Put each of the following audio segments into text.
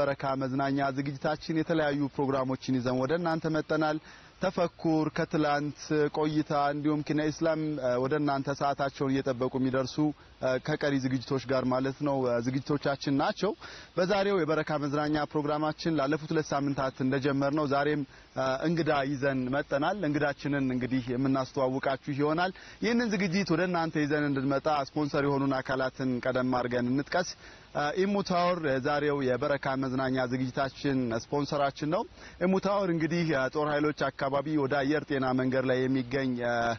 በረካ መዝናኛ ዝግጅታችን የተለያዩ ፕሮግራሞችን ይዘን ወደ እናንተ መጠናል። ተፈኩር ከትላንት ቆይታ እንዲሁም ኪነ ኢስላም ወደ እናንተ ሰዓታቸውን እየጠበቁ የሚደርሱ ከቀሪ ዝግጅቶች ጋር ማለት ነው ዝግጅቶቻችን ናቸው። በዛሬው የበረካ መዝናኛ ፕሮግራማችን ላለፉት ሁለት ሳምንታት እንደጀመር ነው ዛሬም እንግዳ ይዘን መጠናል። እንግዳችንን እንግዲህ የምናስተዋውቃችሁ ይሆናል። ይህንን ዝግጅት ወደ እናንተ ይዘን እንድንመጣ ስፖንሰር የሆኑን አካላትን ቀደም አድርገን እንጥቀስ። ኢሙታወር የዛሬው የበረካ መዝናኛ ዝግጅታችን ስፖንሰራችን ነው። ኢሙታወር እንግዲህ ጦር ኃይሎች አካባቢ ወደ አየር ጤና መንገድ ላይ የሚገኝ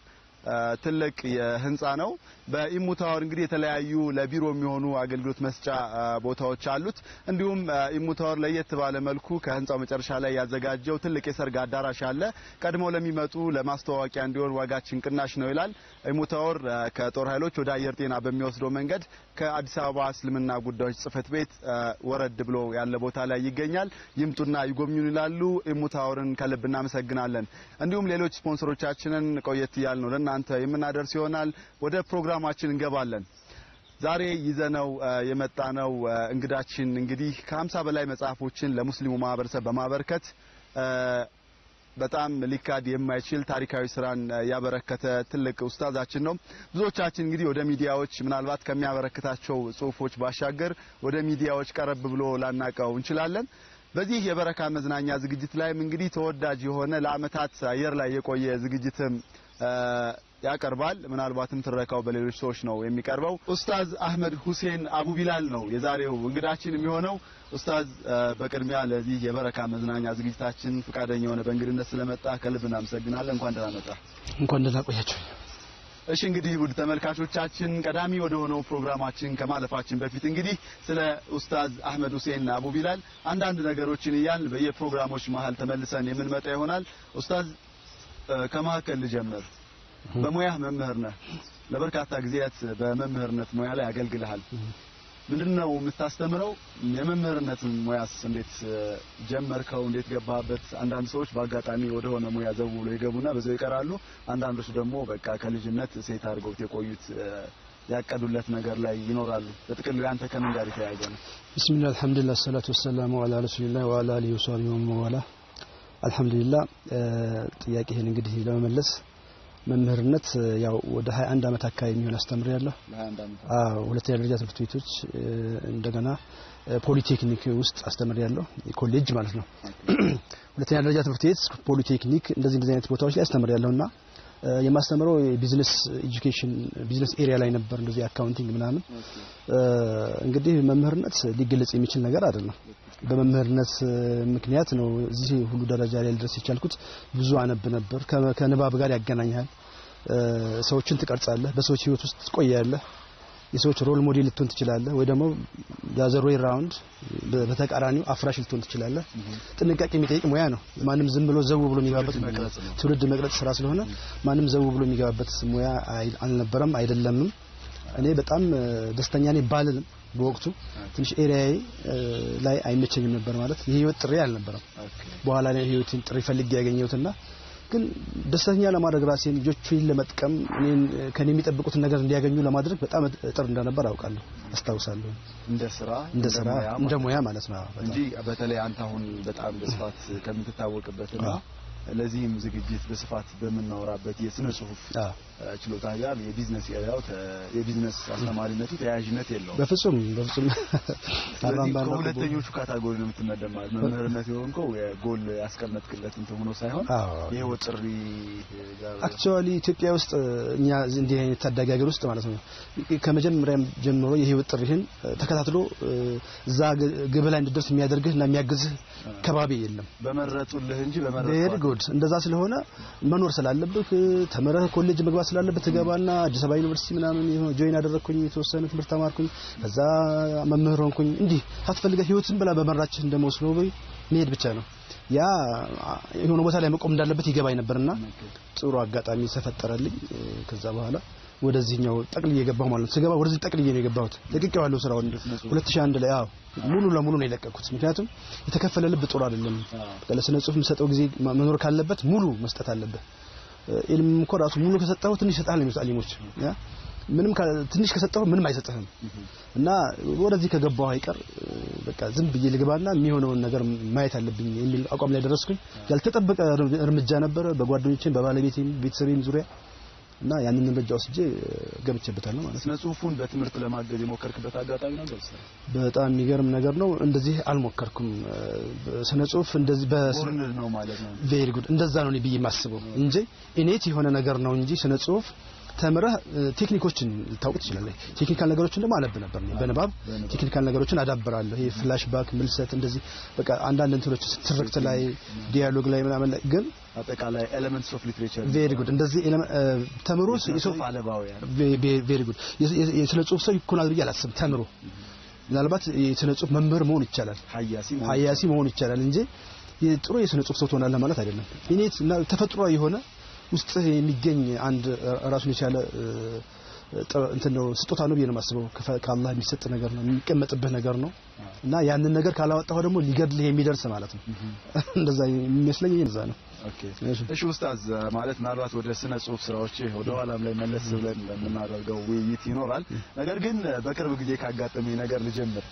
ትልቅ ህንጻ ነው። በኢሙታወር እንግዲህ የተለያዩ ለቢሮ የሚሆኑ አገልግሎት መስጫ ቦታዎች አሉት። እንዲሁም ኢሙታወር ለየት ባለ መልኩ ከህንጻው መጨረሻ ላይ ያዘጋጀው ትልቅ የሰርግ አዳራሽ አለ። ቀድሞ ለሚመጡ ለማስተዋወቂያ እንዲሆን ዋጋችን ቅናሽ ነው ይላል። ኢሙታወር ከጦር ኃይሎች ወደ አየር ጤና በሚወስደው መንገድ ከአዲስ አበባ እስልምና ጉዳዮች ጽህፈት ቤት ወረድ ብሎ ያለ ቦታ ላይ ይገኛል። ይምጡና ይጎብኙን ይላሉ። ኢሙታወርን ከልብ እናመሰግናለን። እንዲሁም ሌሎች ስፖንሰሮቻችንን ቆየት እያል ነው ለእናንተ የምናደርስ ይሆናል። ወደ ፕሮግራማችን እንገባለን። ዛሬ ይዘነው የመጣነው እንግዳችን እንግዲህ ከሀምሳ በላይ መጽሐፎችን ለሙስሊሙ ማህበረሰብ በማበርከት በጣም ሊካድ የማይችል ታሪካዊ ስራን ያበረከተ ትልቅ ኡስታዛችን ነው። ብዙዎቻችን እንግዲህ ወደ ሚዲያዎች ምናልባት ከሚያበረክታቸው ጽሁፎች ባሻገር ወደ ሚዲያዎች ቀረብ ብሎ ላናቀው እንችላለን። በዚህ የበረካ መዝናኛ ዝግጅት ላይም እንግዲህ ተወዳጅ የሆነ ለአመታት አየር ላይ የቆየ ዝግጅትም ያቀርባል። ምናልባትም ትረካው በሌሎች ሰዎች ነው የሚቀርበው። ኡስታዝ አህመድ ሁሴን አቡ ቢላል ነው የዛሬው እንግዳችን የሚሆነው። ኡስታዝ በቅድሚያ ለዚህ የበረካ መዝናኛ ዝግጅታችን ፈቃደኛ የሆነ በእንግድነት ስለመጣ ከልብ እናመሰግናለን። እንኳን ደህና መጣ። እንኳን ደህና ቆያችሁ። እሺ እንግዲህ ውድ ተመልካቾቻችን ቀዳሚ ወደ ሆነው ፕሮግራማችን ከማለፋችን በፊት እንግዲህ ስለ ኡስታዝ አህመድ ሁሴን አቡ ቢላል አንዳንድ ነገሮችን እያልን በየፕሮግራሞች መሀል ተመልሰን የምንመጣ ይሆናል። ኡስታዝ ከመካከል ልጀምር። በሙያህ መምህር ነህ። ለበርካታ ጊዜያት በመምህርነት ሙያ ላይ አገልግልሃል። ምንድነው የምታስተምረው? የመምህርነትን ሙያስ እንዴት ጀመርከው? እንዴት ገባበት? አንዳንድ ሰዎች በአጋጣሚ ወደ ሆነ ሙያ ዘው ብሎ ይገቡና በዛው ይቀራሉ። አንዳንዶች ደግሞ በቃ ከልጅነት ሴት አድርገውት የቆዩት ያቀዱለት ነገር ላይ ይኖራሉ። በጥቅሉ ያንተ ከምን ጋር የተያያዘ ነው? ቢስሚላህ አልሐምዱሊላህ ሰላቱ ወሰላሙ ዐላ ረሱሊላህ ወዐላ አሊሂ ወሰህቢሂ ወመዋላ አልሐምዱሊላህ ጥያቄህን እንግዲህ ለመመለስ መምህርነት ያው ወደ 21 ዓመት አካባቢ የሚሆን አስተምር ያለሁ። አዎ ሁለተኛ ደረጃ ትምህርት ቤቶች እንደገና ፖሊቴክኒክ ውስጥ አስተምር ያለሁ ኮሌጅ ማለት ነው። ሁለተኛ ደረጃ ትምህርት ቤት ፖሊቴክኒክ፣ እንደዚህ እንደዚህ አይነት ቦታዎች ላይ አስተምር ያለሁና የማስተምረው የቢዝነስ ኤጁኬሽን ቢዝነስ ኤሪያ ላይ ነበር። እንደዚህ አካውንቲንግ ምናምን። እንግዲህ መምህርነት ሊገለጽ የሚችል ነገር አይደለም። በመምህርነት ምክንያት ነው እዚህ ሁሉ ደረጃ ላይ ልድረስ የቻልኩት። ብዙ አነብ ነበር። ከንባብ ጋር ያገናኛል። ሰዎችን ትቀርጻለህ፣ በሰዎች ህይወት ውስጥ ትቆያለህ። የሰዎች ሮል ሞዴል ልትሆን ትችላለህ፣ ወይ ደግሞ ያዘር ዌይ ራውንድ በተቃራኒው አፍራሽ ልትሆን ትችላለህ። ጥንቃቄ የሚጠይቅ ሙያ ነው። ማንም ዝም ብሎ ዘው ብሎ የሚገባበት ትውልድ መቅረጽ ስራ ስለሆነ ማንም ዘው ብሎ የሚገባበት ሙያ አልነበረም፣ አይደለምም። እኔ በጣም ደስተኛ ነኝ ባልልም በወቅቱ ትንሽ ኤሪያዬ ላይ አይመቸኝም ነበር ማለት የህይወት ጥሪ አልነበረም። በኋላ ላይ ህይወትን ጥሪ ፈልጌ ያገኘሁትና ግን ደስተኛ ለማድረግ ራሴን ልጆቹን ለመጥቀም እኔን ከኔ የሚጠብቁትን ነገር እንዲያገኙ ለማድረግ በጣም እጥር እንደነበር አውቃለሁ፣ አስታውሳለሁ። እንደ ስራ እንደ ስራ እንደ ሙያ ማለት ነው እንጂ በተለይ አንተ አሁን በጣም በስፋት ከምትታወቅበትና ለዚህም ዝግጅት በስፋት በምናወራበት የስነ ጽሁፍ ችሎታ ጋር የቢዝነስ ኤሪያው የቢዝነስ አስተማሪነቱ ተያያዥነት የለውም። በፍጹም በፍጹም። ከሁለተኞቹ ካታጎሪ ነው የምትመደብ ማለት መምህርነት የሆንከው የጎል ያስቀመጥክለት እንትን ሆኖ ሳይሆን የህይወት ጥሪ ጋር አክቹዋሊ ኢትዮጵያ ውስጥ እኛ እንዲህ አይነት ታዳጊ ሀገር ውስጥ ማለት ነው ከመጀመሪያም ጀምሮ የህይወት ጥሪህን ተከታትሎ እዛ ግብ ላይ እንድደርስ የሚያደርግህ እና የሚያግዝህ ከባቢ የለም። በመረጡልህ እንጂ በመረጡ ቬሪ ጉድ። እንደዛ ስለሆነ መኖር ስላለብህ ተምረህ ኮሌጅ መግባት ስላለብህ ትገባና አዲስ አበባ ዩኒቨርሲቲ ምናምን ጆይን አደረግኩኝ፣ የተወሰነ ትምህርት ተማርኩኝ፣ ከዛ መምህር ሆንኩኝ። እንዲህ ሳትፈልገህ ህይወትን ብላ በመራችህ እንደመወስኖ መሄድ ብቻ ነው። ያ የሆነ ቦታ ላይ መቆም እንዳለበት ይገባኝ ነበርና ጥሩ አጋጣሚ ተፈጠረልኝ። ከዛ በኋላ ወደዚህኛው ጠቅልዬ የገባሁ ማለት ነው። ስገባ ወደዚህ ጠቅልዬ ነው የገባሁት። ለቅቄዋለሁ ስራውን 2001 ላይ አዎ ሙሉ ለሙሉ ነው የለቀኩት። ምክንያቱም የተከፈለ ልብ ጥሩ አይደለም። ለስነ ጽሁፍ የምሰጠው ጊዜ መኖር ካለበት ሙሉ መስጠት አለበት። ኢልም እኮ ራሱ ሙሉ ከሰጠው ትንሽ ይሰጣል ነው የሚሉት አሊሞች። ያ ምንም ትንሽ ከሰጠው ምንም አይሰጥህም እና ወደዚህ ከገባው አይቀር በቃ ዝም ብዬ ልግባና የሚሆነውን ነገር ማየት አለብኝ የሚል አቋም ላይ ደረስኩኝ። ያልተጠበቀ እርምጃ ነበረ በጓደኞቼም በባለቤቴም ቤተሰቤም ዙሪያ እና ያንን እርምጃ ወስጄ ገብቼበታለሁ ማለት ነው። ስነ ጽሁፉን በትምህርት ለማገዝ የሞከርክበት አጋጣሚ ነበር? በጣም የሚገርም ነገር ነው። እንደዚህ አልሞከርኩም። ስነ ጽሁፍ እንደዚህ ቦርን ነው ማለት ነው። ቬሪ ጉድ እንደዛ ነው ብዬ የማስበው እንጂ ኢኔት የሆነ ነገር ነው እንጂ ስነ ጽሁፍ ተምረህ ቴክኒኮችን ልታውቅ ትችላለህ። ቴክኒካል ነገሮችን ደግሞ አነብ ነበር እኔ በንባብ ቴክኒካል ነገሮችን አዳብራለሁ። ይሄ ፍላሽ ባክ፣ ምልሰት እንደዚህ በቃ አንዳንድ እንትኖች ትርክት ላይ ዲያሎግ ላይ ምናምን ላይ ግን አጠቃላይ ኤሌመንትስ ኦፍ ሊትሬቸር ቬሪ ጉድ እንደዚህ ተምሮ የጽሁፍ አለባውያን ቬሪ ጉድ የስነ ጽሁፍ ሰው ይኮናል ብዬ አላስብም። ተምሮ ምናልባት የስነ ጽሁፍ መምህር መሆን ይቻላል፣ ሀያሲ ሀያሲ መሆን ይቻላል እንጂ ጥሩ የስነ ጽሁፍ ሰው ትሆናለህ ማለት አይደለም። ኢኔት እና ተፈጥሯዊ የሆነ ውስጥ የሚገኝ አንድ ራሱን የቻለ እንትን ነው ስጦታ ነው ብዬ ነው የማስበው። ከአላህ የሚሰጥ ነገር ነው የሚቀመጥብህ ነገር ነው እና ያንን ነገር ካላወጣሁ ደግሞ ሊገድልህ የሚደርስ ማለት ነው። እንደዛ የሚመስለኝ እንደዛ ነው። እሺ ኡስታዝ፣ ማለት ምናልባት ወደ ስነ ጽሁፍ ስራዎች ወደ ኋላም ላይ መለስ ብለን የምናደርገው ውይይት ይኖራል። ነገር ግን በቅርብ ጊዜ ካጋጠመኝ ነገር ልጀምር።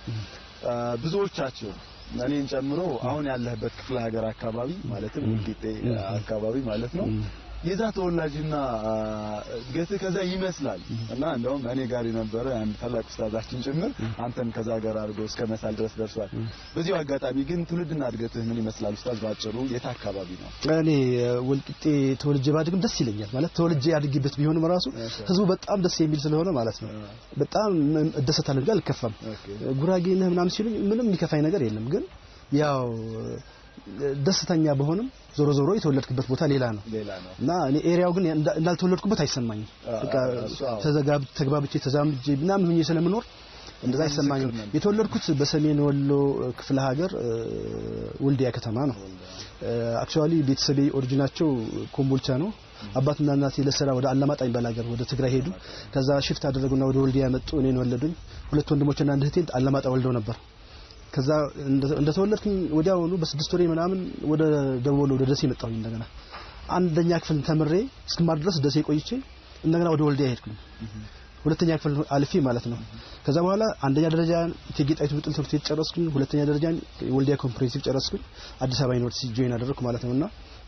ብዙዎቻቸው እኔን ጨምሮ አሁን ያለህበት ክፍለ ሀገር አካባቢ ማለትም ወልቂጤ አካባቢ ማለት ነው የዛ ተወላጅና እድገትህ ከዛ ይመስላል እና እንደውም እኔ ጋር የነበረ አንድ ታላቅ ኡስታዛችን ጭምር አንተን ከዛ ጋር አድርጎ እስከ መሳል ድረስ ደርሷል። በዚሁ አጋጣሚ ግን ትውልድና እድገትህ ምን ይመስላል ኡስታዝ? ባጭሩ የት አካባቢ ነው? እኔ ወልቂጤ ተወልጄ ባድግም ደስ ይለኛል። ማለት ተወልጄ ያድግበት ቢሆንም ራሱ ህዝቡ በጣም ደስ የሚል ስለሆነ ማለት ነው በጣም እደሰታለሁ እንጂ አልከፋም። ጉራጌ ነህ ምናምን ሲሉኝ ምንም የሚከፋኝ ነገር የለም። ግን ያው ደስተኛ በሆንም ዞሮ ዞሮ የተወለድክበት ቦታ ሌላ ነው እና እኔ ኤሪያው ግን እንዳልተወለድኩበት አይሰማኝም። በቃ ተዘጋብ ተግባብቼ ተዛምጄ ምናምን ሆኜ ስለምኖር እንደዛ አይሰማኝም። የተወለድኩት በሰሜን ወሎ ክፍለ ሀገር ወልዲያ ከተማ ነው። አክቹአሊ ቤተሰቤ ኦሪጂናቸው ኮምቦልቻ ነው። አባትና እናቴ ለስራ ወደ አላማጣ የሚባል ሀገር ወደ ትግራይ ሄዱ። ከዛ ሽፍት አደረጉና ወደ ወልዲያ መጡ። እኔን ወለዱኝ። ሁለት ወንድሞችና አንድ እህቴን አላማጣ ወልደው ነበር። ከዛ እንደተወለድኩኝ ወዲያውኑ በስድስት ወሬ ምናምን ወደ ደቡብ ወሎ ወደ ደሴ መጣሁኝ። እንደገና አንደኛ ክፍል ተምሬ እስክማር ድረስ ደሴ ቆይቼ እንደገና ወደ ወልዲያ ሄድኩኝ። ሁለተኛ ክፍል አልፌ ማለት ነው። ከዛ በኋላ አንደኛ ደረጃ እቴጌ ጣይቱ ብጡል ትምህርት ቤት ጨረስኩኝ። ሁለተኛ ደረጃ ወልዲያ ኮምፕሬሄንሲቭ ጨረስኩኝ። አዲስ አበባ ዩኒቨርሲቲ ጆይን አደረግኩ ማለት ነውና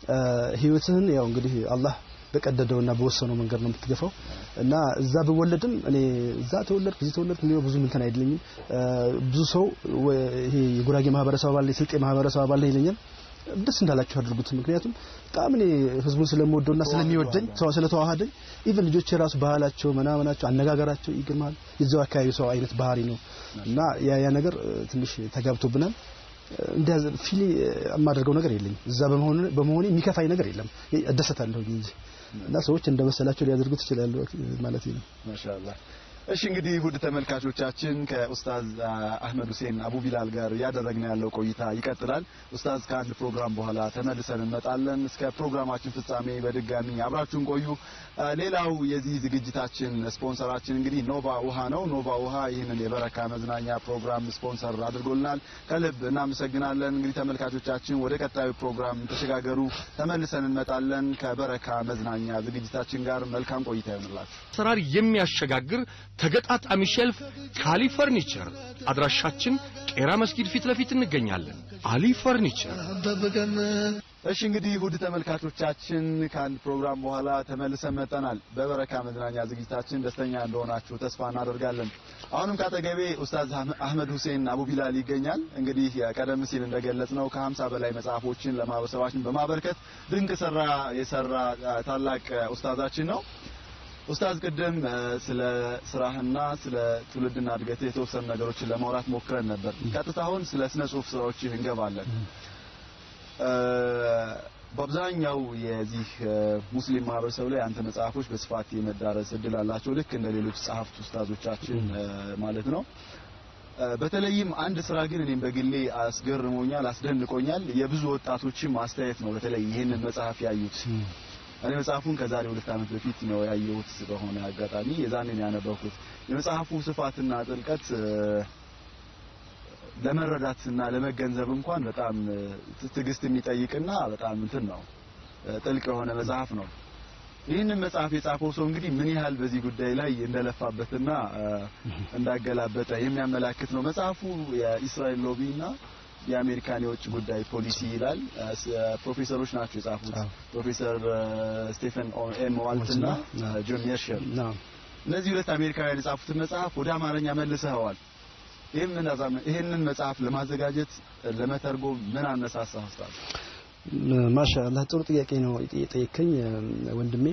ህይወትህን ያው እንግዲህ አላህ በቀደደውና በወሰነው መንገድ ነው የምትገፋው እና እዛ ብወለድም እኔ እዛ ተወለድኩ እዚህ ተወለድኩ የሚለው ብዙ እንትን አይደለኝም። ብዙ ሰው ይሄ የጉራጌ ማህበረሰብ አባል የስልጤ ማህበረሰብ አባል ይለኛል። ደስ እንዳላችሁ አድርጉት። ምክንያቱም በጣም እኔ ህዝቡን ስለምወደውና ስለሚወደኝ ስለተዋሃደኝ ኢቭን ልጆች የራሱ ባህላቸው ምናምናቸው አነጋገራቸው ይገርማል። የዛው አካባቢ ሰው አይነት ባህሪ ነው እና ያ ያ ነገር ትንሽ ተጋብቶብናል። እንዲያ ፊሊ የማደርገው ነገር የለኝም። እዛ በመሆኑ በመሆኔ የሚከፋኝ ነገር የለም። እደሰታለሁ እንጂ እና ሰዎች እንደመሰላቸው ሊያደርጉት ይችላሉ ማለት ነው። ማሻአላህ። እሺ እንግዲህ ውድ ተመልካቾቻችን ከኡስታዝ አህመድ ሁሴን አቡ ቢላል ጋር እያደረግን ያለው ቆይታ ይቀጥላል። ኡስታዝ ከአንድ ፕሮግራም በኋላ ተመልሰን እንመጣለን። እስከ ፕሮግራማችን ፍጻሜ በድጋሚ አብራችሁን ቆዩ። ሌላው የዚህ ዝግጅታችን ስፖንሰራችን እንግዲህ ኖቫ ውሃ ነው። ኖቫ ውሃ ይህንን የበረካ መዝናኛ ፕሮግራም ስፖንሰር አድርጎልናል። ከልብ እናመሰግናለን። እንግዲህ ተመልካቾቻችን ወደ ቀጣዩ ፕሮግራም ተሸጋገሩ። ተመልሰን እንመጣለን ከበረካ መዝናኛ ዝግጅታችን ጋር መልካም ቆይታ ይሆንላችሁ። አሰራር የሚያሸጋግር ተገጣጣሚ ሼልፍ ከአሊ ፈርኒቸር አድራሻችን ቄራ መስጊድ ፊት ለፊት እንገኛለን። አሊ ፈርኒቸር። እሺ እንግዲህ ውድ ተመልካቾቻችን ከአንድ ፕሮግራም በኋላ ተመልሰን መጠናል። በበረካ መዝናኛ ዝግጅታችን ደስተኛ እንደሆናችሁ ተስፋ እናደርጋለን። አሁንም ካጠገቤ ኡስታዝ አህመድ ሁሴን አቡ ቢላል ይገኛል። እንግዲህ ቀደም ሲል እንደገለጽ ነው ከሀምሳ በላይ መጽሐፎችን ለማህበረሰባችን በማበርከት ድንቅ ስራ የሰራ ታላቅ ኡስታዛችን ነው። ኡስታዝ ቅድም ስለ ስራህና ስለ ትውልድና እድገት የተወሰኑ ነገሮችን ለማውራት ሞክረን ነበር። ቀጥታ አሁን ስለ ስነ ጽሁፍ ስራዎችህ እንገባለን። በአብዛኛው የዚህ ሙስሊም ማህበረሰብ ላይ አንተ መጽሐፎች በስፋት የመዳረስ እድል አላቸው፣ ልክ እንደ ሌሎች ጸሐፍት ኡስታዞቻችን ማለት ነው። በተለይም አንድ ስራ ግን እኔም በግሌ አስገርሞኛል፣ አስደንቆኛል። የብዙ ወጣቶችም አስተያየት ነው። በተለይ ይህንን መጽሐፍ ያዩት እኔ መጽሐፉን ከዛሬ ሁለት ዓመት በፊት ነው ያየሁት። በሆነ አጋጣሚ የዛኔ ነው ያነበብኩት። የመጽሐፉ ስፋትና ጥልቀት ለመረዳትና ለመገንዘብ እንኳን በጣም ትዕግስት የሚጠይቅና በጣም እንትን ነው ጥልቅ የሆነ መጽሐፍ ነው። ይህንን መጽሐፍ የጻፈው ሰው እንግዲህ ምን ያህል በዚህ ጉዳይ ላይ እንደለፋበትና እንዳገላበጠ የሚያመላክት ነው። መጽሐፉ የኢስራኤል ሎቢና የአሜሪካን የውጭ ጉዳይ ፖሊሲ ይላል። ፕሮፌሰሮች ናቸው የጻፉት፣ ፕሮፌሰር ስቴፈን ኤም ዋልት እና ጆን ሜርሸር። እነዚህ ሁለት አሜሪካውያን የጻፉትን መጽሐፍ ወደ አማርኛ መልሰዋል። ይህንን መጽሐፍ ለማዘጋጀት ለመተርጎም ምን አነሳሳ ኡስታዝ? ማሻአላህ ጥሩ ጥያቄ ነው የጠየከኝ ወንድሜ።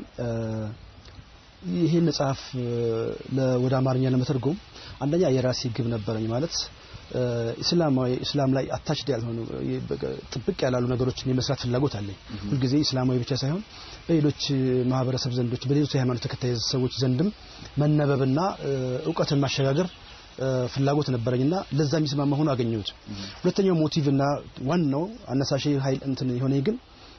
ይሄን መጽሐፍ ወደ አማርኛ ለመተርጎም አንደኛ የራሴ ግብ ነበረኝ ማለት እስላማዊ እስላም ላይ አታችድ ያልሆኑ ጥብቅ ያላሉ ነገሮችን የመስራት ፍላጎት አለኝ። ሁልጊዜ እስላማዊ ብቻ ሳይሆን በሌሎች ማህበረሰብ ዘንዶች በሌሎች የሃይማኖት ተከታይ ሰዎች ዘንድም መነበብና እውቀትን ማሸጋገር ፍላጎት ነበረኝና ለዛ የሚስማማ ሆኖ አገኘሁት። ሁለተኛው ሞቲቭና ዋናው አነሳሽ ኃይል እንትን የሆነ ግን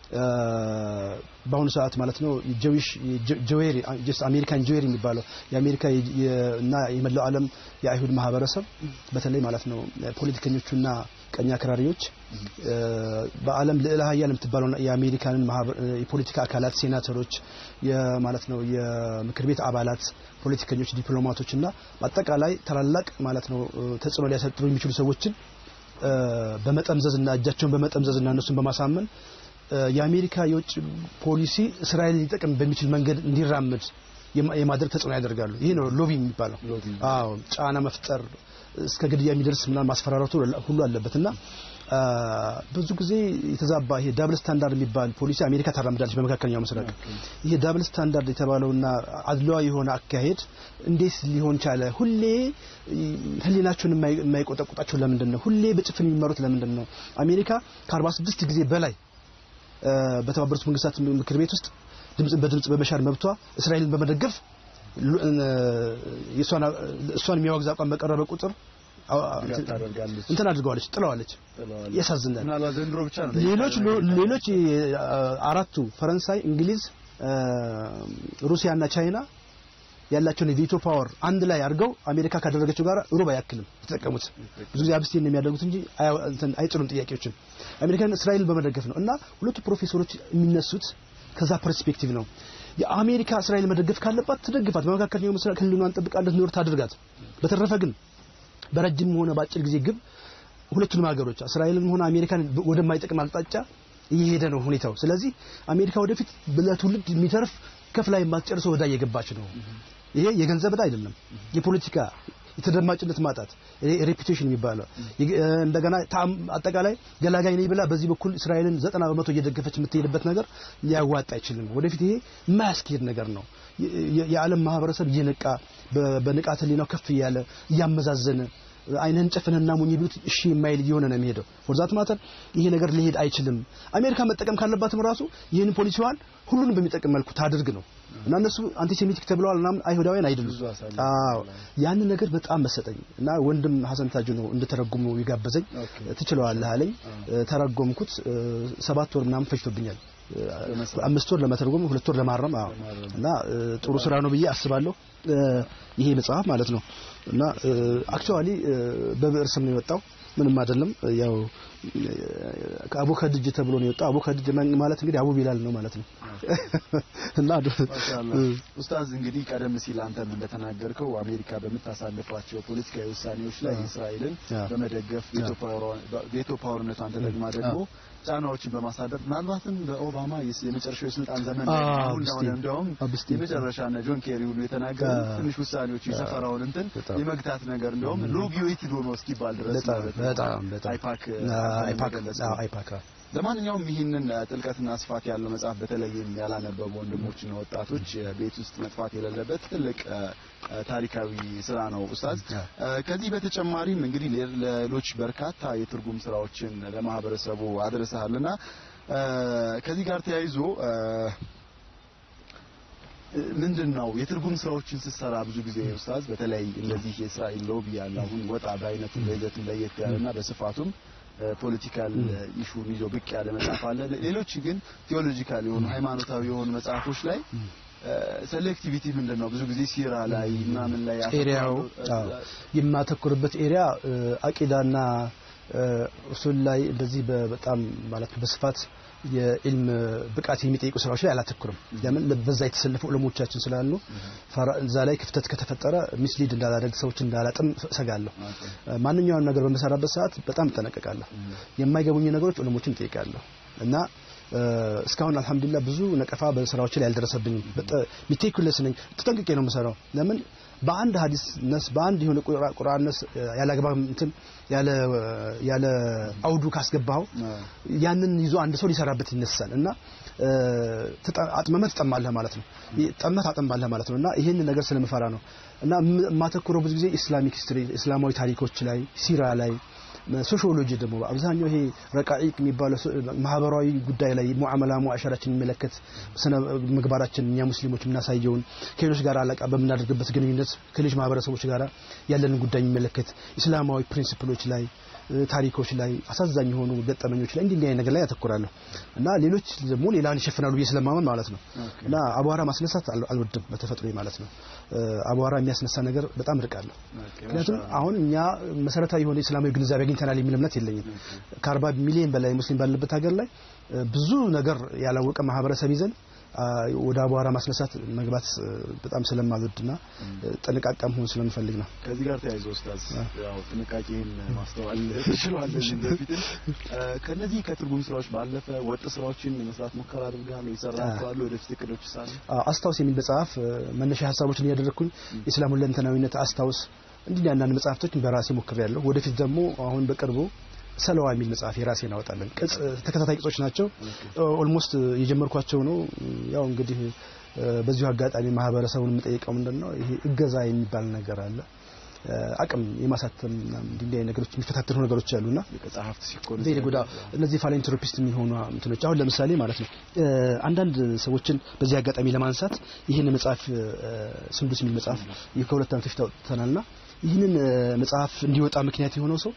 በአሁኑ ሰዓት ማለት ነው ጀዊሽ ጀዌሪ ጀስት አሜሪካን ጀዌሪ የሚባለው የአሜሪካ እና የመላው ዓለም የአይሁድ ማህበረሰብ በተለይ ማለት ነው ፖለቲከኞቹና ቀኝ አክራሪዎች በዓለም ልዕለ ኃያል የምትባለው የአሜሪካንን የፖለቲካ አካላት ሴናተሮች ማለት ነው የምክር ቤት አባላት ፖለቲከኞች ዲፕሎማቶች እና በአጠቃላይ ታላላቅ ማለት ነው ተጽዕኖ ሊያሳድሩ የሚችሉ ሰዎችን በመጠምዘዝ እና እጃቸውን በመጠምዘዝ እና እነሱን በማሳመን የአሜሪካ የውጭ ፖሊሲ እስራኤል ሊጠቅም በሚችል መንገድ እንዲራመድ የማድረግ ተጽዕኖ ያደርጋሉ። ይሄ ነው ሎቢ የሚባለው። አዎ ጫና መፍጠር እስከ ግድያ የሚደርስ ምናምን ማስፈራራቱ ሁሉ አለበት እና ብዙ ጊዜ የተዛባ ይሄ ዳብል ስታንዳርድ የሚባል ፖሊሲ አሜሪካ ታራምዳለች በመካከለኛው ምስራቅ። ይሄ ዳብል ስታንዳርድ የተባለውና አድሏዊ የሆነ አካሄድ እንዴት ሊሆን ቻለ? ሁሌ ሕሊናቸውን የማይቆጠቁጣቸው ለምንድን ነው? ሁሌ በጭፍን የሚመሩት ለምንድን ነው? አሜሪካ ከ46 ጊዜ በላይ በተባበሩት መንግስታት ምክር ቤት ውስጥ ድምጽ በድምጽ በመሻር መብቷ እስራኤልን በመደገፍ እሷን የሚያወግዝ አቋም በቀረበ ቁጥር እንትን አድርገዋለች፣ ጥለዋለች። ያሳዝናል። ሌሎች ሌሎች አራቱ ፈረንሳይ፣ እንግሊዝ፣ ሩሲያና ቻይና ያላቸውን የቪቶ ፓወር አንድ ላይ አድርገው አሜሪካ ካደረገችው ጋር ሩብ አያክልም የተጠቀሙት። ብዙ ጊዜ አብስቴን የሚያደርጉት እንጂ አይጥሉም ጥያቄዎችን። አሜሪካን እስራኤልን በመደገፍ ነው እና ሁለቱ ፕሮፌሰሮች የሚነሱት ከዛ ፐርስፔክቲቭ ነው። የአሜሪካ እስራኤል መደገፍ ካለባት ትደግፋት፣ በመካከለኛው ምስራቅ ህልውናን ጠብቃ እንድትኖር ታድርጋት። በተረፈ ግን በረጅም ሆነ በአጭር ጊዜ ግብ ሁለቱንም ሀገሮች እስራኤልን ሆነ አሜሪካን ወደማይጠቅም አቅጣጫ እየሄደ ነው ሁኔታው። ስለዚህ አሜሪካ ወደፊት ለትውልድ የሚተርፍ ከፍላ የማትጨርሰው ዕዳ እየገባች ነው። ይሄ የገንዘብ ዕዳ አይደለም፣ የፖለቲካ የተደማጭነት ማጣት ሬፑቴሽን የሚባለው እንደገና አጠቃላይ ገላጋይ ነኝ ብላ በዚህ በኩል እስራኤልን ዘጠና በመቶ እየደገፈች የምትሄድበት ነገር ሊያዋጣ አይችልም። ወደፊት ይሄ የማያስኬድ ነገር ነው። የዓለም ማህበረሰብ እየነቃ በንቃተ ህሊናው ከፍ እያለ እያመዛዘነ አይንህን ጨፍንና ሙኝ ቢሉት እሺ የማይል እየሆነ ነው የሚሄደው። ወርዛት ማተር ይሄ ነገር ሊሄድ አይችልም። አሜሪካ መጠቀም ካለባትም ራሱ ይህን ፖሊሲዋን ሁሉንም በሚጠቅም መልኩ ታድርግ ነው እና እነሱ አንቲሴሚቲክ ተብለዋል እና አይሁዳውያን አይደሉም። አዎ ያንን ነገር በጣም መሰጠኝ እና ወንድም ሀሰን ታጁ ነው እንድተረጉሙ ይጋበዘኝ። ትችለዋለህ አለኝ። ተረጎምኩት። ሰባት ወር ምናምን ፈጅቶብኛል። አምስት ወር ለመተርጎም ሁለት ወር ለማረም አዎ። እና ጥሩ ስራ ነው ብዬ አስባለሁ። ይሄ መጽሐፍ ማለት ነው እና አክቹአሊ በብዕር ስም ነው የወጣው። ምንም አይደለም። ያው ከአቡ ከድጅ ተብሎ ነው የወጣው። አቡ ከድጅ ማለት እንግዲህ አቡ ቢላል ነው ማለት ነው። እና ኡስታዝ እንግዲህ ቀደም ሲል አንተም እንደተናገርከው አሜሪካ በምታሳልፏቸው ፖለቲካዊ ውሳኔዎች ላይ እስራኤልን በመደገፍ ቬቶ ፓወርነቷን ተጠቅማ ደግሞ ጫናዎችን በማሳደር ምናልባትም በኦባማ የመጨረሻው የስልጣን ዘመን አሁን እንደሆነ እንደውም የመጨረሻ እነ ጆን ኬሪ ሁሉ የተናገሩ ትንሽ ውሳኔዎች የሰፈራውን እንትን የመግታት ነገር እንደውም ሎቢዮ የት ሆኖ እስኪባል ድረስ በጣም በጣም አይፓክ አይፓክ አይፓክ ለማንኛውም ይህንን ጥልቀትና ስፋት ያለው መጽሐፍ በተለይም ያላነበቡ ወንድሞችና ወጣቶች ቤት ውስጥ መጥፋት የሌለበት ትልቅ ታሪካዊ ስራ ነው ኡስታዝ። ከዚህ በተጨማሪም እንግዲህ ሌሎች በርካታ የትርጉም ስራዎችን ለማህበረሰቡ አድርሰሃልና ከዚህ ጋር ተያይዞ ምንድን ነው የትርጉም ስራዎችን ስትሰራ ብዙ ጊዜ ኡስታዝ በተለይ እንደዚህ የእስራኤል ሎቢ ያለ አሁን ወጣ በአይነቱ በይዘቱም ለየት ያለና በስፋቱም ፖለቲካል ኢሹን ይዞ ብቅ ያለ መጽሐፍ አለ። ሌሎች ግን ቴዎሎጂካል የሆኑ ሃይማኖታዊ የሆኑ መጽሐፎች ላይ ሴሌክቲቪቲ ምንድን ነው? ብዙ ጊዜ ሲራ ላይ ምናምን ላይ ኤሪያው የማተኩርበት ኤሪያ አቂዳና ኡሱል ላይ እንደዚህ በጣም ማለት በስፋት የኢልም ብቃት የሚጠይቁ ስራዎች ላይ አላተኩርም። ለምን በዛ የተሰለፉ ዑለሞቻችን ስላሉ እዛ ላይ ክፍተት ከተፈጠረ ሚስሊድ እንዳላደርግ ሰዎች እንዳላጥም ሰጋለሁ። ማንኛውም ነገር በምሰራበት ሰዓት በጣም እጠነቀቃለሁ። የማይገቡኝ ነገሮች ዑለሞችን እጠይቃለሁ እና እስካሁን አልሐምዱሊላህ ብዙ ነቀፋ በስራዎች ላይ አልደረሰብኝም። ሚቴኩለስ ነኝ። ተጠንቅቄ ነው የምሰራው። ለምን በአንድ ሀዲስ ነስ በአንድ የሆነ ቁርአን ነስ ያለ አግባብ እንትን ያለ ያለ አውዱ ካስገባው ያንን ይዞ አንድ ሰው ሊሰራበት ይነሳል እና አጥመመህ ትጠማለህ ማለት ነው። ጠመህ ታጠማለህ ማለት ነው እና ይህንን ነገር ስለምፈራ ነው እና የማተኩረው ብዙ ጊዜ ኢስላሚክ ሂስትሪ እስላማዊ ታሪኮች ላይ ሲራ ላይ ሶሺዮሎጂ ደግሞ አብዛኛው ይሄ ረቃኢቅ የሚባለው ማህበራዊ ጉዳይ ላይ ሙዓመላ ሙዓሸራችን የሚመለከት ስነ ምግባራችን እኛ ሙስሊሞች የምናሳየውን ከሌሎች ጋር አለቃ በምናደርግበት ግንኙነት ከሌሎች ማህበረሰቦች ጋር ያለንን ጉዳይ የሚመለከት ኢስላማዊ ፕሪንሲፕሎች ላይ ታሪኮች ላይ አሳዛኝ የሆኑ ገጠመኞች ላይ እንዲህ እንዲህ ነገር ላይ ያተኩራለሁ እና ሌሎች ደግሞ ሌላን ይሸፍናሉ ብዬ ስለማመን ማለት ነው እና አቧራ ማስነሳት አልወድም በተፈጥሮ ማለት ነው። አቧራ የሚያስነሳ ነገር በጣም ርቃለሁ። ምክንያቱም አሁን እኛ መሰረታዊ የሆነ እስላማዊ ግንዛቤ አግኝተናል የሚል እምነት የለኝም። ከአርባ ሚሊዮን በላይ ሙስሊም ባለበት ሀገር ላይ ብዙ ነገር ያላወቀ ማህበረሰብ ይዘን ወደ አቧራ ማስነሳት መግባት በጣም ስለማልወድና ጥንቃቄ መሆን ስለምፈልግ ነው። ከዚህ ጋር ተያይዞ ኡስታዝ ያው ጥንቃቄን ማስተዋል ትችላለህ። በፊትም ከነዚህ ከትርጉም ስራዎች ባለፈ ወጥ ስራዎችን መስራት ሙከራ አድርገሃል ወይ? ይሰራሉ ወደፊት እቅዶች ሳለ አስታውስ የሚል መጽሐፍ መነሻ ሀሳቦችን እያደረግኩኝ የእስላሙን ለንተናዊነት አስታውስ እንዲህ አንዳንድ መጽሐፍቶች በራሴ ሞክሬያለሁ። ወደፊት ደግሞ አሁን በቅርቡ ሰለዋ የሚል መጽሐፍ የራሴ እናወጣለን። ቅጽ ተከታታይ ቅጾች ናቸው። ኦልሞስት የጀመርኳቸው ነው። ያው እንግዲህ በዚሁ አጋጣሚ ማህበረሰቡን የምጠይቀው ምንድን ነው ይሄ እገዛ የሚባል ነገር አለ። አቅም የማሳተም እንዲህ አይነት ነገሮች የሚፈታተኑ ነገሮች አሉና መጽሐፍት ሲኮን እዚህ ለጎዳ እነዚህ ፋይላንትሮፒስት የሚሆኑ እንትኖች አሁን ለምሳሌ ማለት ነው አንዳንድ ሰዎችን በዚህ አጋጣሚ ለማንሳት ይህን መጽሐፍ ስንዱስ የሚል መጽሐፍ ከሁለት ዓመት በፊት አውጥተናልና ይህንን መጽሐፍ እንዲወጣ ምክንያት የሆነው ሰው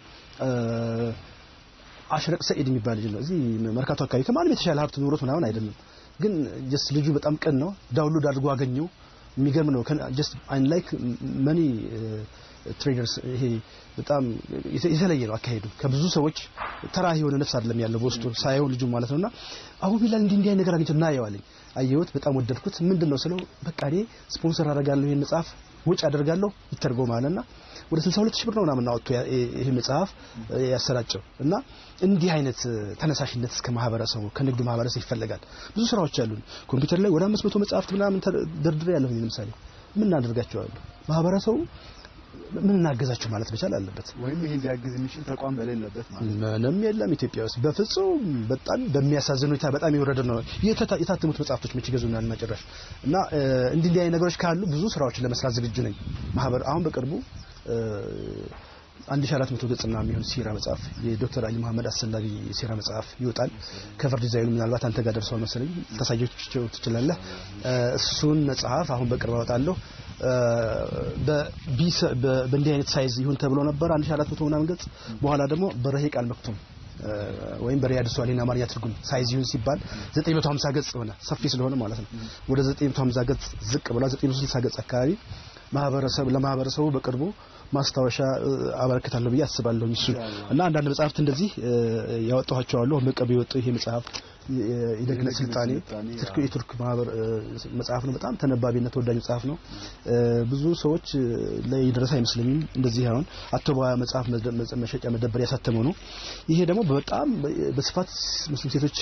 አሽረቅ ሰኢድ የሚባል ልጅ ነው። እዚህ መርካቶ አካባቢ ከማንም የተሻለ ሀብት ኑሮት ምናምን አይደለም፣ ግን ጀስት ልጁ በጣም ቅን ነው። ዳውንሎድ አድርጎ አገኘው። የሚገርም ነው። ጀስት አን ላይክ መኒ ትሬደርስ ይሄ በጣም የተለየ ነው አካሄዱ። ከብዙ ሰዎች ተራ የሆነ ነፍስ አይደለም ያለው በውስጡ ሳየው ልጁ ማለት ነውና አሁን ቢላል እንዲህ እንዲህ ነገር አግኝቶ እናየዋለኝ። አየሁት፣ በጣም ወደድኩት። ምንድነው ስለው በቃ እኔ ስፖንሰር አደርጋለሁ ይሄን መጽሐፍ ውጭ አደርጋለሁ ይተርጎማልና ወደ 62 ሺህ ብር ነው ምናምን አወጥቶ ይሄ መጽሐፍ ያሰራጨው እና እንዲህ አይነት ተነሳሽነት እስከ ማህበረሰቡ ከንግዱ ማህበረሰብ ይፈለጋል። ብዙ ስራዎች አሉን። ኮምፒውተር ላይ ወደ 500 መጽሐፍት ምናምን ደርድሬ ያለሁኝ ለምሳሌ ምን እናደርጋቸዋለሁ? ማህበረሰቡ ምን እናገዛቸው ማለት መቻል አለበት። ወይም ይሄን ሊያግዝ የሚችል ተቋም በሌለበት ማለት ምንም የለም ኢትዮጵያ ውስጥ በፍጹም በጣም በሚያሳዝን ሁኔታ በጣም የወረደ ነው። የታተሙት መጽሐፍቶች መቼ ይገዙናል መጨረሻ እና እንዲህ እንዲህ አይነት ነገሮች ካሉ ብዙ ስራዎችን ለመስራት ዝግጁ ነኝ። ማህበር አሁን በቅርቡ አንድ ሺ አራት መቶ ገጽና የሚሆን ሲራ መጽሐፍ የዶክተር አሊ መሐመድ አሰላቢ ሲራ መጽሐፍ ይወጣል። ከቨር ዲዛይኑ ምናልባት አንተ ጋር ደርሰዋል መሰለኝ ታሳየቸው ትችላለህ። እሱን መጽሐፍ አሁን በቅርብ አወጣለሁ። በእንዲህ አይነት ሳይዝ ይሁን ተብሎ ነበር 1400 ምናምን ገጽ። በኋላ ደግሞ በረሂቅ አልመክቱም ወይም በሪያድ ሷሊን አማርኛ ትርጉም ሳይዝ ይሁን ሲባል 950 ገጽ ሆነ። ሰፊ ስለሆነ ማለት ነው። ወደ 950 ገጽ ዝቅ ብሏል። 960 ገጽ አካባቢ ማህበረሰብ ለማህበረሰቡ በቅርቡ ማስታወሻ አበረክታለሁ ብዬ አስባለሁ። እሱ እና አንዳንድ መጽሐፍት እንደዚህ ያወጣኋቸው አሉ። በቅርብ የወጡ ይሄ መጽሐፍ የደግነት ስልጣኔ የቱርክ ማህበር መጽሐፍ ነው። በጣም ተነባቢና ተወዳጅ መጽሐፍ ነው። ብዙ ሰዎች ላይ የደረሰ አይመስለኝም። እንደዚህ አሁን አቶባ መጽሐፍ መሸጫ መደበር ያሳተመው ነው። ይሄ ደግሞ በጣም በስፋት ሙስሊም ሴቶች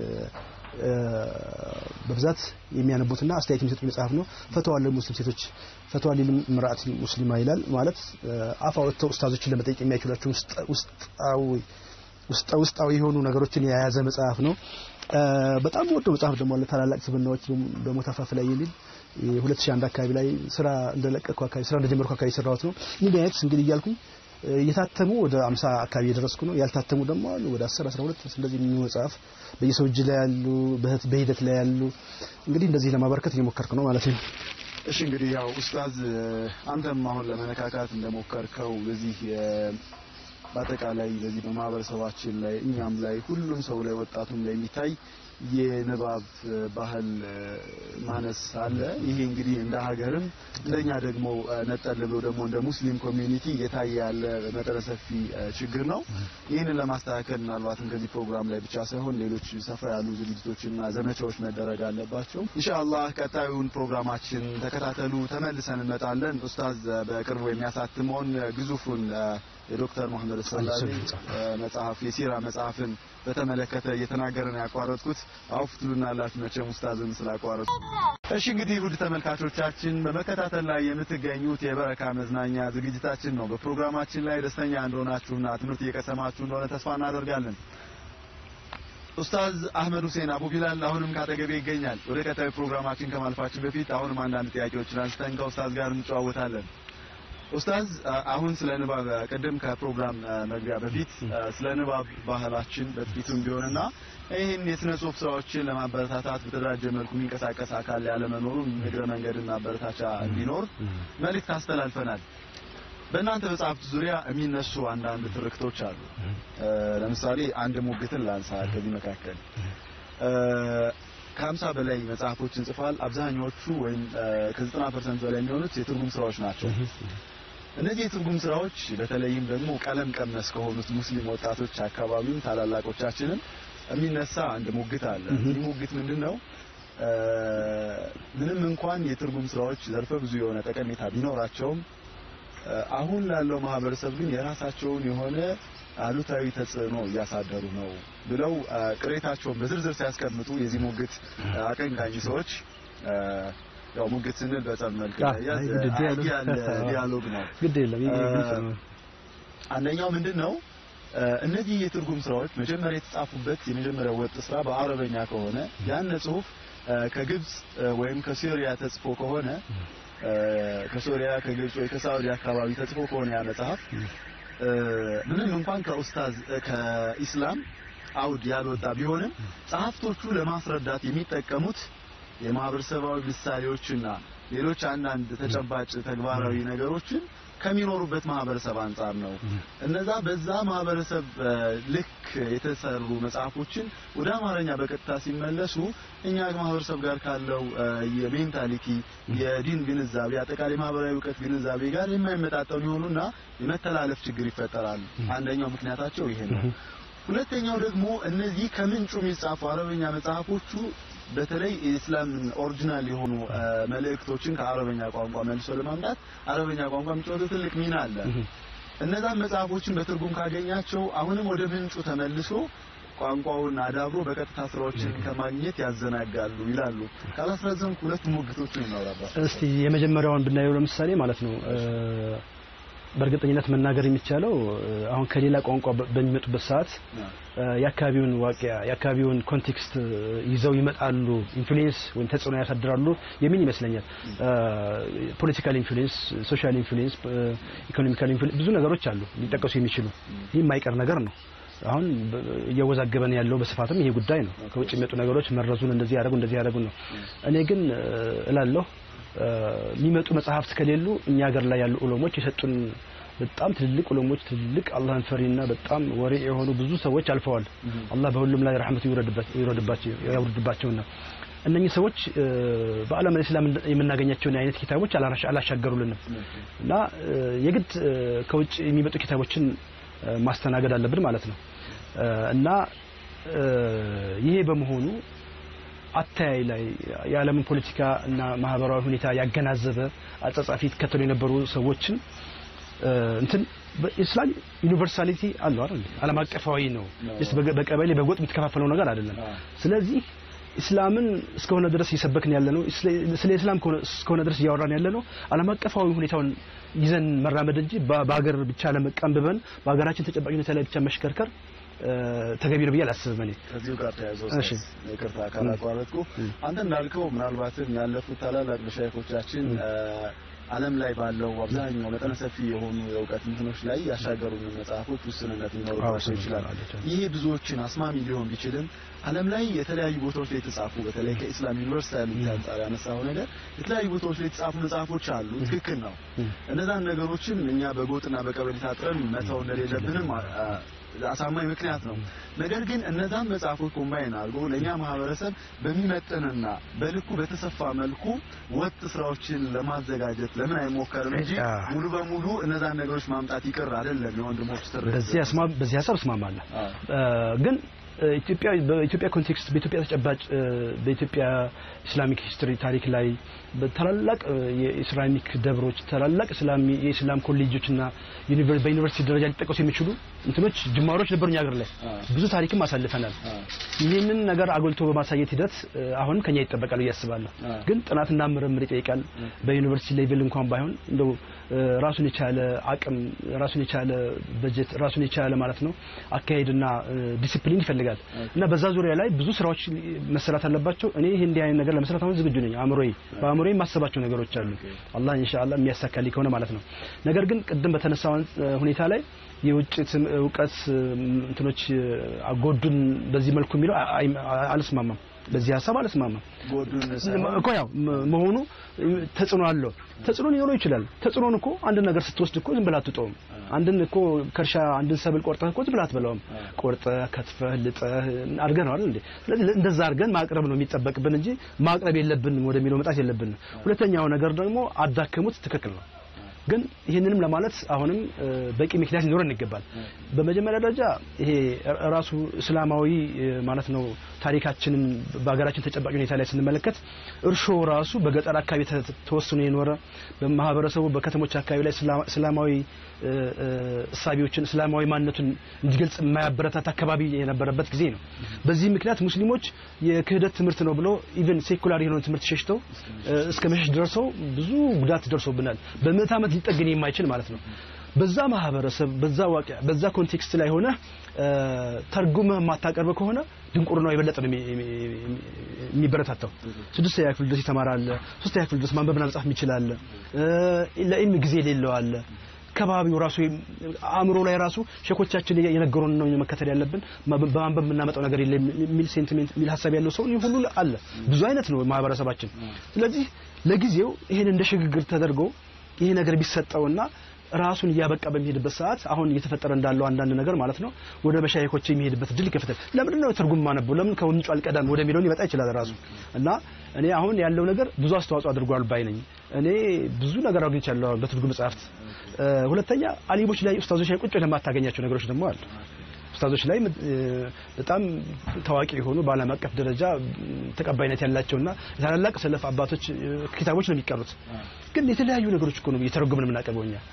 በብዛት የሚያነቡትና አስተያየት የሚሰጡት መጽሐፍ ነው። ፈተዋ ለሙስሊም ሴቶች ፈተዋ ሊል ምርአት ሙስሊማ ይላል። ማለት አፍ አውጥተው ኡስታዞችን ለመጠየቅ የሚያችሏቸው ውስጣዊ ውስጣዊ የሆኑ ነገሮችን የያዘ መጽሐፍ ነው። በጣም ወዶ መጽሐፍ ደግሞ አለ ታላላቅ ስብናዎች በሞት አፋፍ ላይ የሚል የ2001 አካባቢ ላይ ስራ እንደለቀቅኩ አካባቢ ስራ እንደጀመርኩ አካባቢ የሰራሁት ነው። እንዲህ አይነት እንግዲህ እያልኩኝ የታተሙ ወደ 50 አካባቢ የደረስኩ ነው። ያልታተሙ ደግሞ አሉ ወደ 10 12 እንደዚህ የሚሆኑ መጽሐፍ በየሰው እጅ ላይ ያሉ በሂደት ላይ ያሉ እንግዲህ እንደዚህ ለማበረከት እየሞከርኩ ነው ማለት ነው። እሺ እንግዲህ ያው ኡስታዝ አንተም አሁን ለመነካካት እንደሞከርከው በዚህ በአጠቃላይ በዚህ በማህበረሰባችን ላይ እኛም ላይ ሁሉም ሰው ላይ ወጣቱም ላይ የሚታይ የንባብ ባህል ማነስ አለ። ይሄ እንግዲህ እንደ ሀገርም እንደኛ ደግሞ ነጠል ብሎ ደግሞ እንደ ሙስሊም ኮሚዩኒቲ እየታየ ያለ መጠነ ሰፊ ችግር ነው። ይህንን ለማስተካከል ምናልባትም ከዚህ ፕሮግራም ላይ ብቻ ሳይሆን ሌሎች ሰፋ ያሉ ዝግጅቶችና ዘመቻዎች መደረግ አለባቸው። ኢንሻአላህ ቀጣዩን ፕሮግራማችን ተከታተሉ። ተመልሰን እንመጣለን። ኡስታዝ በቅርቡ የሚያሳትመውን ግዙፉን የዶክተር መሐመድ ሰላሚ መጽሐፍ የሲራ መጽሐፍን በተመለከተ እየተናገረን ያቋረጥኩት አውፍ ትሉናላችሁ መቼም ኡስታዝን ስላቋረጡ። እሺ እንግዲህ ውድ ተመልካቾቻችን በመከታተል ላይ የምትገኙት የበረካ መዝናኛ ዝግጅታችን ነው። በፕሮግራማችን ላይ ደስተኛ እንደሆናችሁና ትምህርት እየቀሰማችሁ እንደሆነ ተስፋ እናደርጋለን። ኡስታዝ አህመድ ሁሴን አቡ ቢላል አሁንም ካጠገቤ ይገኛል። ወደ ቀጣዩ ፕሮግራማችን ከማልፋችን በፊት አሁንም አንዳንድ ጥያቄዎችን አንስተን ከኡስታዝ ጋር እንጨዋወታለን። ኡስታዝ አሁን ስለ ንባብ ቅድም ከፕሮግራም መግቢያ በፊት ስለ ንባብ ባህላችን በጥቂቱም ቢሆንና ይህን የስነ ጽሁፍ ስራዎችን ለማበረታታት በተደራጀ መልኩ የሚንቀሳቀስ አካል ያለመኖሩን እግረ መንገድና ማበረታቻ እንዲኖር መልእክት አስተላልፈናል። በእናንተ መጽሐፍት ዙሪያ የሚነሱ አንዳንድ ትርክቶች አሉ። ለምሳሌ አንድ ሙግትን ላንሳ። ከዚህ መካከል ከሀምሳ በላይ መጽሐፎችን ጽፏል። አብዛኛዎቹ ወይም ከዘጠና ፐርሰንት በላይ የሚሆኑት የትርጉም ስራዎች ናቸው። እነዚህ የትርጉም ስራዎች በተለይም ደግሞ ቀለም ቀመስ ከሆኑት ሙስሊም ወጣቶች አካባቢም ታላላቆቻችንም የሚነሳ አንድ ሙግት አለ። ይህ ሙግት ምንድን ነው? ምንም እንኳን የትርጉም ስራዎች ዘርፈ ብዙ የሆነ ጠቀሜታ ቢኖራቸውም አሁን ላለው ማህበረሰብ ግን የራሳቸውን የሆነ አሉታዊ ተጽዕኖ እያሳደሩ ነው ብለው ቅሬታቸውን በዝርዝር ሲያስቀምጡ የዚህ ሙግት አቀንቃኝ ሰዎች ያው ሙግት ስንል በጸብ መልክ ያለ ዲያሎግ ነው። ግድ የለም አንደኛው ምንድን ነው እነዚህ የትርጉም ስራዎች መጀመሪያ የተጻፉበት የመጀመሪያው ወጥ ስራ በአረበኛ ከሆነ ያን ጽሁፍ ከግብጽ ወይም ከሲሪያ ተጽፎ ከሆነ ከሶሪያ ከግብጽ ወይ ከሳውዲ አካባቢ ተጽፎ ከሆነ ያ መጽሐፍ ምንም እንኳን ከኡስታዝ ከኢስላም አውድ ያልወጣ ቢሆንም ጸሐፍቶቹ ለማስረዳት የሚጠቀሙት የማህበረሰባዊ ምሳሌዎችና ሌሎች አንዳንድ ተጨባጭ ተግባራዊ ነገሮችን ከሚኖሩበት ማህበረሰብ አንጻር ነው። እነዛ በዛ ማህበረሰብ ልክ የተሰሩ መጽሐፎችን ወደ አማርኛ በቀጥታ ሲመለሱ እኛ ማህበረሰብ ጋር ካለው የሜንታሊቲ የዲን ግንዛቤ አጠቃላይ ማህበራዊ እውቀት ግንዛቤ ጋር የማይመጣጠኑ ይሆኑና የመተላለፍ ችግር ይፈጠራል። አንደኛው ምክንያታቸው ይሄ ነው። ሁለተኛው ደግሞ እነዚህ ከምንጩ የሚጻፉ አረበኛ መጽሐፎቹ በተለይ የኢስላም ኦሪጂናል የሆኑ መልእክቶችን ከአረበኛ ቋንቋ መልሶ ለማምጣት አረበኛ ቋንቋ የሚጫወተው ትልቅ ሚና አለ። እነዛን መጽሐፎችን በትርጉም ካገኛቸው አሁንም ወደ ምንጩ ተመልሶ ቋንቋውን አዳብሮ በቀጥታ ስራዎችን ከማግኘት ያዘናጋሉ ይላሉ። ካላስረዘምኩ ሁለት ሙግቶችን እናውራባት። እስቲ የመጀመሪያውን ብናየው ለምሳሌ ማለት ነው በእርግጠኝነት መናገር የሚቻለው አሁን ከሌላ ቋንቋ በሚመጡበት ሰዓት የአካባቢውን ዋቂያ የአካባቢውን ኮንቴክስት ይዘው ይመጣሉ፣ ኢንፍሉዌንስ ወይም ተጽዕኖ ያሳድራሉ የሚል ይመስለኛል። ፖለቲካል ኢንፍሉዌንስ፣ ሶሻል ኢንፍሉዌንስ፣ ኢኮኖሚካል ኢንፍሉዌንስ ብዙ ነገሮች አሉ ሊጠቀሱ የሚችሉ ይህ የማይቀር ነገር ነው። አሁን እያወዛገበን ያለው በስፋትም ይሄ ጉዳይ ነው። ከውጭ የሚመጡ ነገሮች መረዙን እንደዚህ ያደረጉ እንደዚህ ያደረጉ ነው። እኔ ግን እላለሁ የሚመጡ መጽሐፍት ከሌሉ እኛ ሀገር ላይ ያሉ ዑለሞች የሰጡን በጣም ትልልቅ ዑለሞች ትልልቅ አላህን ፈሪና በጣም ወሬ የሆኑ ብዙ ሰዎች አልፈዋል። አላህ በሁሉም ላይ ረሕመቱ ይውረድባቸው ያውርድባቸውና እነኚህ ሰዎች በዓለም እስላም የምናገኛቸውን አይነት ኪታቦች አላሻገሩልንም እና የግድ ከውጭ የሚመጡ ኪታቦችን ማስተናገድ አለብን ማለት ነው እና ይሄ በመሆኑ አተያይ ላይ የዓለምን ፖለቲካ እና ማህበራዊ ሁኔታ ያገናዘበ አጻጻፊ ይከተሉ የነበሩ ሰዎችን እንትን በኢስላም ዩኒቨርሳሊቲ አለው አይደል? ዓለም አቀፋዊ ነው። በቀበሌ በጎጥ የምትከፋፈለው ነገር አይደለም። ስለዚህ ኢስላምን እስከሆነ ድረስ እየሰበክን ያለ ነው። ስለ ኢስላም እስከሆነ ድረስ እያወራን ያለ ነው። ዓለም አቀፋዊ ሁኔታውን ይዘን መራመድ እንጂ በሀገር ብቻ ለመቀንብበን በሀገራችን ተጨባጭ ሁኔታ ላይ ብቻ መሽከርከር ተገቢ ነው ብዬ አላስብም። እኔ ከዚሁ ጋር ተያይዞ ይቅርታ ካላቋረጥኩ አንተ እንዳልከው ምናልባትም ያለፉት ታላላቅ መሻይኮቻችን ዓለም ላይ ባለው አብዛኛው መጠነ ሰፊ የሆኑ የእውቀት እንትኖች ላይ ያሻገሩ መጽሐፎች ውስንነት ሊኖርባቸው ይችላል። ይሄ ብዙዎችን አስማሚ ሊሆን ቢችልም ዓለም ላይ የተለያዩ ቦታዎች ላይ የተጻፉ በተለይ ከኢስላም ዩኒቨርሳሊቲ አንጻር ያነሳው ነገር የተለያዩ ቦታዎች ላይ የተጻፉ መጽሐፎች አሉ። ትክክል ነው። እነዛን ነገሮችን እኛ በጎጥና በቀበሌ ታጥረን መተው እንደሌለብንም አሳማኝ ምክንያት ነው። ነገር ግን እነዛን መጽሐፎች ኮምባይን አድርጎ ለእኛ ማህበረሰብ በሚመጥንና በልኩ በተሰፋ መልኩ ወጥ ስራዎችን ለማዘጋጀት ለምን አይሞከርም እንጂ ሙሉ በሙሉ እነዛን ነገሮች ማምጣት ይቅር አይደለም። የወንድሞች ትርክ በዚህ ሀሳብ እስማማለሁ ግን ኢትዮጵያ በኢትዮጵያ ኮንቴክስት በኢትዮጵያ ተጨባጭ በኢትዮጵያ ኢስላሚክ ሂስትሪ ታሪክ ላይ ታላላቅ የኢስላሚክ ደብሮች ታላላቅ የኢስላም ኮሌጆችና በዩኒቨርሲቲ ደረጃ ሊጠቀሱ የሚችሉ እንትኖች ጅማሮች ነበሩ እኛ ሀገር ላይ ብዙ ታሪክም አሳልፈናል። ይህንን ነገር አጎልቶ በማሳየት ሂደት አሁንም ከኛ ይጠበቃል ብዬ አስባለሁ። ግን ጥናትና ምርምር ይጠይቃል። በዩኒቨርሲቲ ሌቭል እንኳን ባይሆን እንደው ራሱን የቻለ አቅም፣ ራሱን የቻለ በጀት፣ ራሱን የቻለ ማለት ነው አካሄድና ዲሲፕሊን ይፈልጋል እና በዛ ዙሪያ ላይ ብዙ ስራዎች መሰራት አለባቸው። እኔ ይሄ እንዲህ አይነት ነገር ለመስራት አሁን ዝግጁ ነኝ። አእምሮዬ በአእምሮዬ የማስባቸው ነገሮች አሉ። አላህ ኢንሻአላህ የሚያሳካልኝ ከሆነ ማለት ነው። ነገር ግን ቅድም በተነሳው ሁኔታ ላይ የውጭ እውቀት እንትኖች አጎዱን በዚህ መልኩ የሚለው አልስማማም። በዚህ ሀሳብ አልስማማም እኮ ያው መሆኑ ተጽዕኖ አለው። ተጽዕኖ ሊኖረው ይችላል። ተጽዕኖን እኮ አንድ ነገር ስትወስድ እኮ ዝም ብለህ አትውጠውም። አንድን እኮ ከእርሻ አንድን ሰብል ቆርጠህ እኮ ዝም ብለህ አትበላውም። ቆርጠህ ከትፈህ ልጠህ አድርገህ ነው አይደል እንዴ? ስለዚህ እንደዛ አድርገን ማቅረብ ነው የሚጠበቅብን እንጂ ማቅረብ የለብንም ወደሚለው መጣት የለብንም። ሁለተኛው ነገር ደግሞ አዳከሙት፣ ትክክል ነው። ግን ይህንንም ለማለት አሁንም በቂ ምክንያት ሊኖረን ይገባል። በመጀመሪያ ደረጃ ይሄ ራሱ እስላማዊ ማለት ነው ታሪካችንን በሀገራችን ተጨባጭ ሁኔታ ላይ ስንመለከት እርሾ ራሱ በገጠር አካባቢ ተወስኖ የኖረ በማህበረሰቡ በከተሞች አካባቢ ላይ እስላማዊ እሳቢዎችን እስላማዊ ማንነቱን እንዲገልጽ የማያበረታት አካባቢ የነበረበት ጊዜ ነው። በዚህ ምክንያት ሙስሊሞች የክህደት ትምህርት ነው ብለው ኢቨን ሴኩላር የሆነውን ትምህርት ሸሽተው እስከ መሸሽ ደርሰው ብዙ ጉዳት ደርሶብናል። በምዕት ዓመት ሊጠገን የማይችል ማለት ነው። በዛ ማህበረሰብ በዛ ዋቂያ በዛ ኮንቴክስት ላይ ሆነ ተርጉመህ የማታቀርብ ከሆነ ድንቁርናው የበለጠ ነው የሚበረታታው። ስድስተኛ ክፍል ድረስ ይተማራል። ሶስተኛ ክፍል ድረስ ማንበብና መጻፍ የሚችላል። ለኢልም ጊዜ የሌለው አለ። ከባቢው ራሱ አእምሮ ላይ ራሱ ሸኮቻችን የነገሩን ነው መከተል ያለብን። በማንበብ የምናመጣው ነገር የለም የሚል ሴንቲሜንት የሚል ሀሳብ ያለው ሰው ሁሉ አለ። ብዙ አይነት ነው ማህበረሰባችን። ስለዚህ ለጊዜው ይሄን እንደ ሽግግር ተደርጎ ይሄ ነገር ቢሰጠውና ራሱን እያበቃ በሚሄድበት ሰዓት አሁን እየተፈጠረ እንዳለው አንዳንድ ነገር ማለት ነው ወደ መሻይኮች የሚሄድበት እድል ይከፍታል። ለምን ነው ትርጉም ማነበው ለምን ከምንጩ አልቀዳም ወደሚለውን ይመጣ ይችላል ራሱ እና እኔ አሁን ያለው ነገር ብዙ አስተዋጽኦ አድርጓል ባይ ነኝ። እኔ ብዙ ነገር አግኝቻለሁ በትርጉም መጽሐፍት። ሁለተኛ አሊሞች ላይ ኡስታዞች ላይ ቁጭ ለማታገኛቸው ነገሮች ደግሞ አሉ። ኡስታዞች ላይ በጣም ታዋቂ የሆኑ በዓለም አቀፍ ደረጃ ተቀባይነት ያላቸውና ታላላቅ ሰለፍ አባቶች ኪታቦች ነው የሚቀሩት። ግን የተለያዩ ነገሮች እኮ ነው እየተረጎምን የምናቀርበው እኛ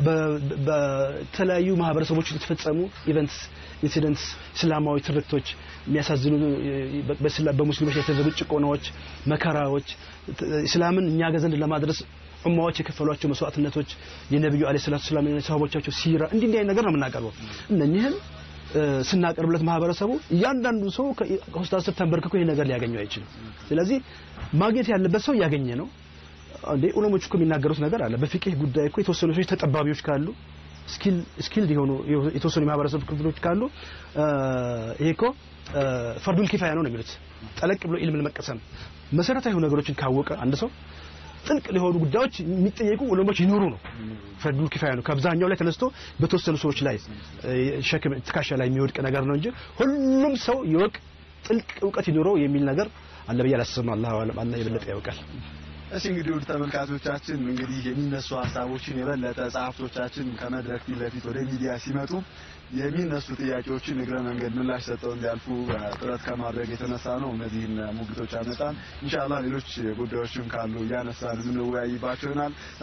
በተለያዩ ማህበረሰቦች የተፈጸሙ ኢቨንትስ፣ ኢንሲደንትስ፣ እስላማዊ ትርክቶች፣ የሚያሳዝኑ በሙስሊሞች ላይ የተደረጉ ጭቆናዎች፣ መከራዎች እስላምን እኛ ገዘንድ ለማድረስ ኡማዎች የከፈሏቸው መስዋዕትነቶች፣ የነብዩ አለይሂ ሰላቱ ሰላም ሰሃቦቻቸው ሲራ እንዲህ እንዲህ አይነት ነገር ነው የምናቀርበው። እነኚህን ስናቀርብለት ማህበረሰቡ እያንዳንዱ ሰው ከኡስታዝ ስር ተንበርክኮ ይሄ ነገር ሊያገኘው አይችልም። ስለዚህ ማግኘት ያለበት ሰው እያገኘ ነው። እንዴ ዑለሞች እኮ የሚናገሩት ነገር አለ። በፊቅህ ጉዳይ እኮ የተወሰኑ ሰዎች ተጠባቢዎች ካሉ ስኪል ስኪልድ የሆኑ የተወሰኑ የማህበረሰብ ክፍሎች ካሉ ይሄ እኮ ፈርዱል ኪፋያ ነው ነው የሚሉት። ጠለቅ ብሎ ኢልምን መቀሰም መሰረታዊ ነገሮችን ካወቀ አንድ ሰው ጥልቅ ሊሆኑ ጉዳዮች የሚጠየቁ ዑለሞች ይኖሩ ነው። ፈርዱል ኪፋያ ነው። ከአብዛኛው ላይ ተነስቶ በተወሰኑ ሰዎች ላይ ሸክም ትከሻ ላይ የሚወድቅ ነገር ነው እንጂ ሁሉም ሰው ይወቅ ጥልቅ እውቀት ይኖረው የሚል ነገር አለ ብዬ አላስብም። አላህ አላህ የበለጠ ያውቃል። እሺ እንግዲህ ውድ ተመልካቾቻችን እንግዲህ የሚነሱ ሀሳቦችን የበለጠ ጸሐፍቶቻችን ከመድረክ ፊት ለፊት ወደ ሚዲያ ሲመጡ የሚነሱ ጥያቄዎችን እግረ መንገድ ምላሽ ሰጠው እንዲያልፉ ጥረት ከማድረግ የተነሳ ነው እነዚህን ሙግቶች አመጣን። ኢንሻአላህ ሌሎች ጉዳዮችም ካሉ እያነሳን የምንወያይባቸው ይሆናል።